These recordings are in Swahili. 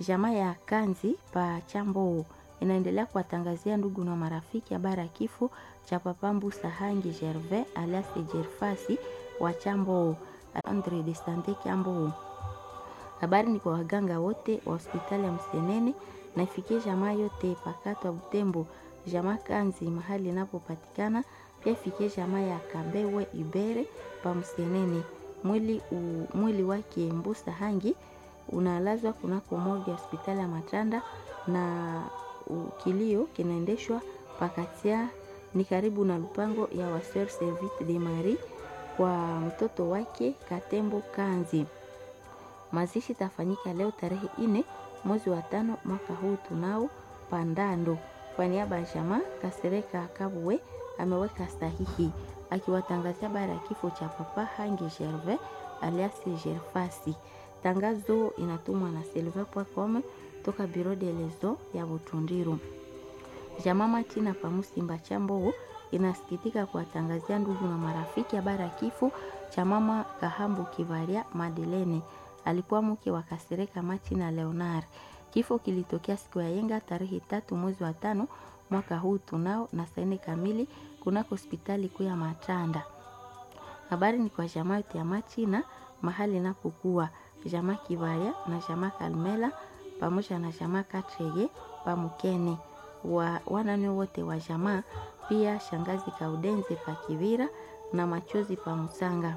Jamaa ya Kanzi pa Chambo inaendelea kuwatangazia ndugu na marafiki habari ya kifo cha Papambu Sahangi Gervais alias Jerfasi wa Chambo Andre de Sante Chambo. Habari ni kwa waganga wote wa hospitali ya Msenene na ifikie jamaa yote pakato wa Butembo, jamaa Kanzi mahali inapopatikana pia ifikie jamaa ya Kabewe Ibere pa Msenene. Mwili, u, mwili wake Mbusa Hangi unalazwa kunako morgue ya hospitali ya Matanda na kilio kinaendeshwa pakatia ni karibu na lupango ya Waseur Servite de Marie kwa mtoto wake Katembo Kanzi. Mazishi tafanyika leo tarehe ine mwezi wa tano mwaka huu tunao Pandando. Kwa niaba ya jamaa Kasereka Kabuwe ameweka sahihi akiwatangazia habari ya kifo cha Papa Hangi Gervais alias Gerfasi. Tangazo inatumwa na silver.com toka Biro de Lezo ya Butundiru. Jamaa Matina Pamusimba Chambo inasikitika kuwatangazia ndugu na marafiki habari ya kifo cha mama Kahambu Kivaria Madelene, alikuwa mke wa Kasereka Matina Leonard. Kifo kilitokea siku ya yenga tarehe tatu mwezi wa tano mwaka huu tunao na saa nne kamili kunako hospitali kuu ya Matanda. Habari ni kwa jamaa yote ya Machina mahali inapokuwa jamaa Kivaria na jamaa Kalmela pamoja na jamaa Katrege Pamukene wa wanane wote wa jamaa, pia shangazi Kaudenze pa Kivira na machozi pa Musanga.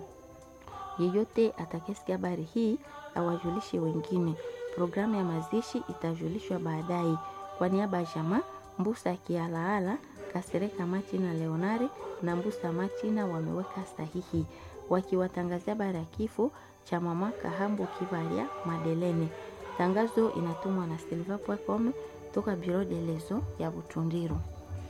Yeyote atakayesikia habari hii awajulishe wengine. Programu ya mazishi itajulishwa baadaye. Kwa niaba ya jamaa Mbusa Kialaala, Kasereka Machina Leonari na Mbusa Machina wameweka sahihi wakiwatangazia habari ya kifo cha mama Kahambu Kivalia Madelene. Tangazo inatumwa na silver.com toka Biro de Lezo ya Butundiru.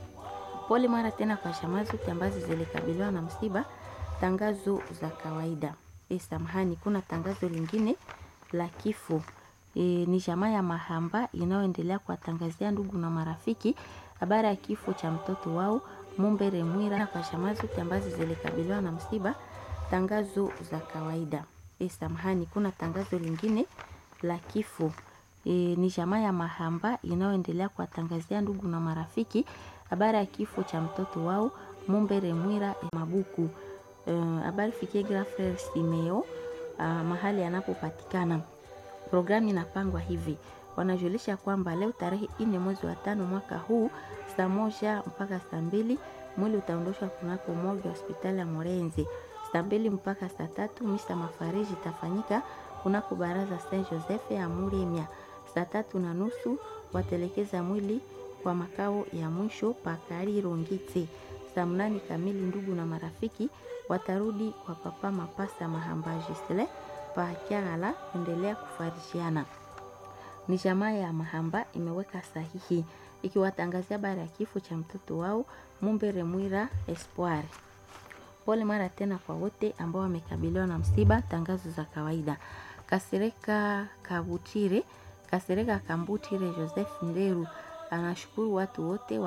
Pole mara tena kwa jamaa zote ambazo zilikabiliwa na msiba. Tangazo za kawaida e, samahani, kuna tangazo lingine la kifo e, ni jamaa ya Mahamba inayoendelea kuwatangazia ndugu na marafiki habari ya kifo cha mtoto wao Mumbere Mwira. Kwa jamaa zote ambazo zilikabiliwa na msiba. Tangazo za kawaida e, samahani, kuna tangazo lingine la kifo e, ni jamaa ya Mahamba inayoendelea kuwatangazia ndugu na marafiki habari ya kifo cha mtoto wao Mumbere Mwira Mabuku. Habari uh, fikie Grafre Simeo uh, mahali anapopatikana. Programu inapangwa hivi, wanajulisha kwamba leo tarehe ine mwezi wa tano mwaka huu saa moja mpaka saa mbili mwili utaondoshwa kunako morgue hospitali ya Morenzi. Saa mbili mpaka saa tatu misa mafariji itafanyika kunako baraza Saint Joseph ya Muremia. Saa tatu na nusu watelekeza mwili kwa makao ya mwisho Pakari Rongiti. Saa mnane kamili ndugu na marafiki watarudi kwa papa Mapasa Mahamba Gisle pa Kyagala kuendelea kufarishiana. Ni jamaa ya Mahamba imeweka sahihi ikiwatangazia habari ya kifo cha mtoto wao Mumbere Mwira Espoir. Pole mara tena kwa wote ambao wamekabiliwa na msiba. Tangazo za kawaida. Kasereka Kabutire, Kasereka Kambutire Joseph Nderu anashukuru watu wote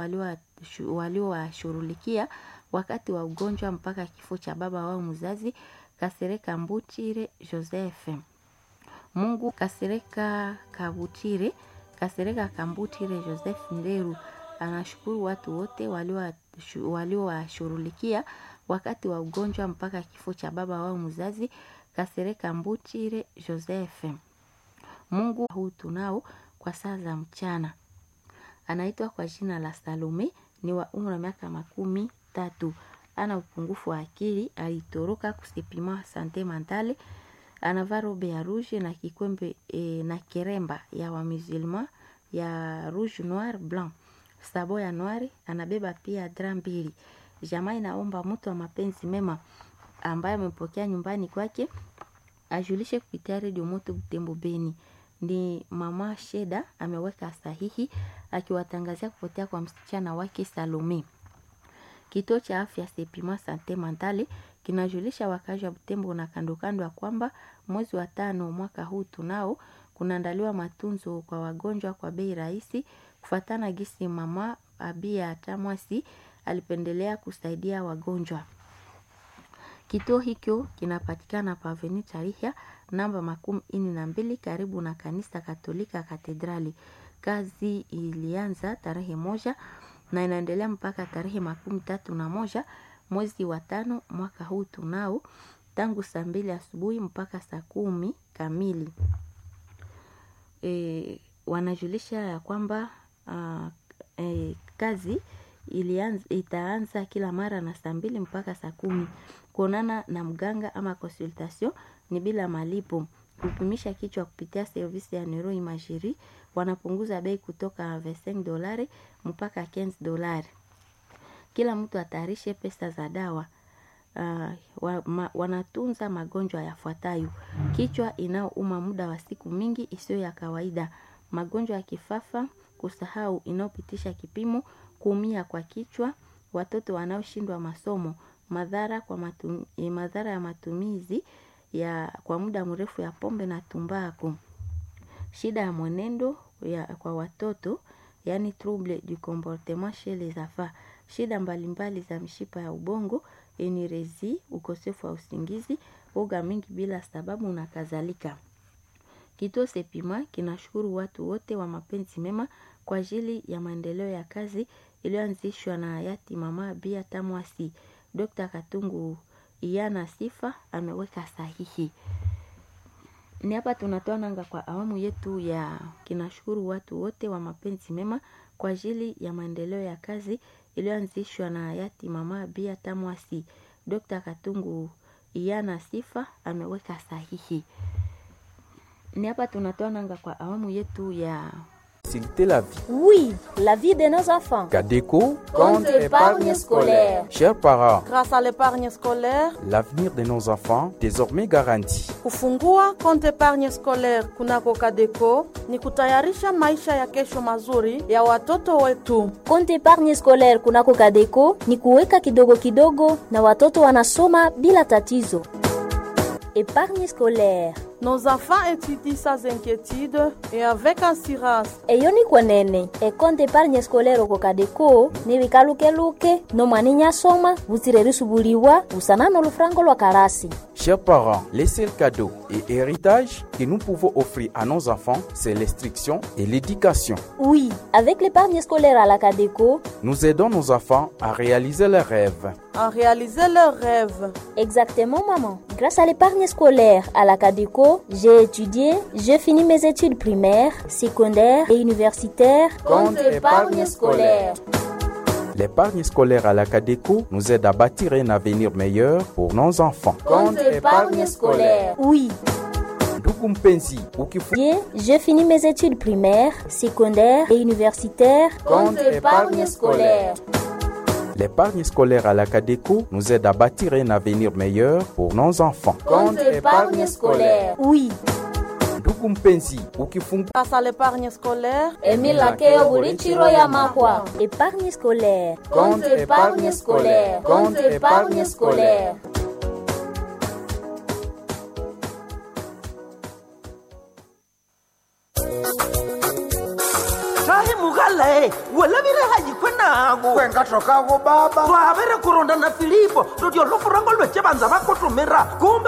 waliowashughulikia wakati wa ugonjwa mpaka kifo cha baba wao mzazi Kasereka Mbutire Joseph. Mungu Kasereka Kabutire, Kasereka Kambutire Joseph Nderu anashukuru watu wote waliowashughulikia wakati wa ugonjwa mpaka kifo cha baba wao mzazi Kasereka Mbutire Joseph. Mungu huu tunao kwa saa za mchana anaitwa kwa jina la Salome, ni wa umri wa miaka makumi tatu. Ana upungufu wa akili, alitoroka kusipima sante mentale, anavaa robe ya rouge na kikwembe e, na kiremba ya wa musulman ya rouge noir blanc, sabo ya noir, anabeba pia dra mbili. Jamaa inaomba mtu wa mapenzi mema ambaye amepokea nyumbani kwake ajulishe kupitia redio moto Butembo Beni. Ni mama Sheda ameweka sahihi akiwatangazia kupotea kwa msichana wake Salome. Kituo cha afya Sepima Sante Mentale kinajulisha wakazi wa Butembo na kando kando ya kwamba mwezi wa tano mwaka huu tunao kunaandaliwa matunzo kwa wagonjwa kwa bei rahisi, kufuatana gisi mama Abia Tamwasi alipendelea kusaidia wagonjwa. Kituo hicho kinapatikana pa Avenue Tarihia namba makumi ini na mbili karibu na kanisa Katolika Katedrali. Kazi ilianza tarehe moja na inaendelea mpaka tarehe makumi tatu na moja mwezi wa tano mwaka huu tunao tangu saa mbili asubuhi mpaka saa kumi kamili. E, wanajulisha ya kwamba uh, e, kazi ilianza, itaanza kila mara na saa mbili mpaka saa kumi. Kuonana na mganga ama consultation ni bila malipo. Kupimisha kichwa kupitia servisi ya neuroimagerie wanapunguza bei kutoka 25 dolari mpaka 15 dolari. Kila mtu atayarishe pesa za dawa. Uh, wa, ma, wanatunza magonjwa yafuatayo: kichwa inayouma muda wa siku mingi isiyo ya kawaida, magonjwa ya kifafa, kusahau inayopitisha kipimo, kuumia kwa kichwa, watoto wanaoshindwa masomo, madhara kwa matum, madhara ya matumizi ya kwa muda mrefu ya pombe na tumbaku, shida ya mwenendo ya, kwa watoto yani trouble du comportement chez les enfants, shida mbalimbali za mishipa ya ubongo, enirezi, ukosefu wa usingizi, woga mingi bila sababu na kadhalika. Kituo Sepima kinashukuru watu wote wa mapenzi mema kwa ajili ya maendeleo ya kazi iliyoanzishwa na hayati Mama Bia Tamwasi. Dr. Katungu Iyana Sifa ameweka sahihi. Ni hapa tunatoa nanga kwa awamu yetu ya kinashukuru watu wote wa mapenzi mema kwa ajili ya maendeleo ya kazi iliyoanzishwa na hayati Mama Bia Tamwasi. Dr. Katungu Iyana Sifa ameweka sahihi. Ni hapa tunatoa nanga kwa awamu yetu ya Faciliter la vie. Oui, la vie de nos enfants. Cadeco, Compte épargne scolaire. Chers parents, Grâce à l'épargne scolaire, l'avenir de nos enfants désormais garanti. kufungua konti épargne scolaire kunako Kadeco ni kutayarisha maisha ya kesho mazuri ya watoto wetu. Compte épargne scolaire kunako Kadeco ni kuweka kidogo kidogo na watoto wanasoma bila tatizo. Épargne scolaire Nos enfants étudient sans inquiétude et avec assurance. eyo ni kwenene ekonte épargne scolaire oko Kadeco ni bikalukeluke nomwana inyasoma butsire risubuliwa busana n'olufurango lwa karasi Chers parents, les seuls cadeaux et héritages que nous pouvons offrir à nos enfants, c'est l'instruction et l'éducation. Oui, avec l'épargne scolaire à la Cadeco, Nous aidons nos enfants à réaliser leurs rêves. à réaliser leurs rêves. exactement maman. Grâce à l'épargne scolaire à la Cadeco, j'ai étudié, j'ai fini mes études primaires, secondaires et universitaires. Compte épargne scolaire. L'épargne scolaire à la Cadeco nous aide à bâtir un avenir meilleur pour nos enfants. Oui, Ndugu mpenzi, ukifu j'ai- j'ai fini mes études primaires, secondaires et universitaires. Compte épargne scolaire. L'épargne scolaire à la Cadeco nous aide à bâtir un avenir meilleur pour nos enfants. Oui, Ndugu mpenzi, ukifunga Grâce à l'épargne scolaire, emilakeo bulichiro ya mahwa. Épargne scolaire. Compte épargne scolaire. Compte épargne scolaire. tahi mugalae welevire hajikwe nago kwenga tokago baba twavere kuronda na filipo lotyo lufurango lweche vanza vakotomera kumbe